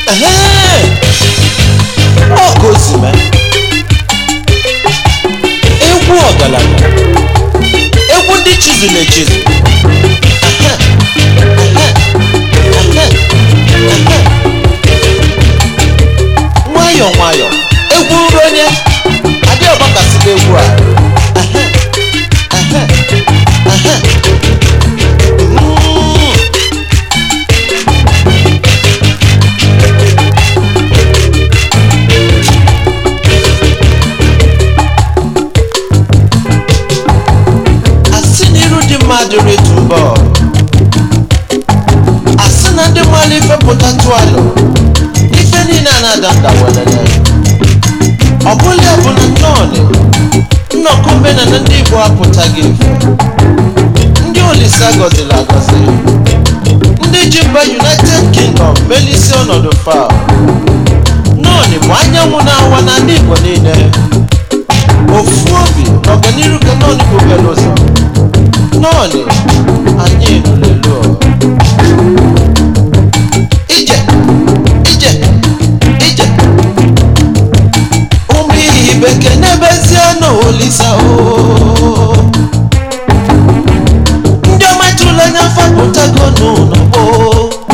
Ehee! ọ ka o si mee egwu ọgaranya egwu ndị chizụl echizu Ehe! Ehe! Ehe! Ehe! nwayọ nwayọ egwu nri onye adị ọgbakasịla egwu a Ehe! Ehe! Ehe! Mm. asị na iru dị mmadụ retu mbọ asị na ndị mmadụ ife pụta tụalụ ife niile a na-ada nda welele ọ bụla ya bụ na nnọọnị nnọkọ omenala ndị igbo apụtaghị ife ndị olise agọziri agọzi ndị ji mba united kingdom melisi ọnọdụ fa nnọọnị bụ anyanwụ na-awa n'ala igbo niile ofu obi na ọganiru ka nọọnị bụ obere ụzọ nọọnị anyị nụlelu ije ije ije ụmụ ihe bekee n'ebezie na olisa o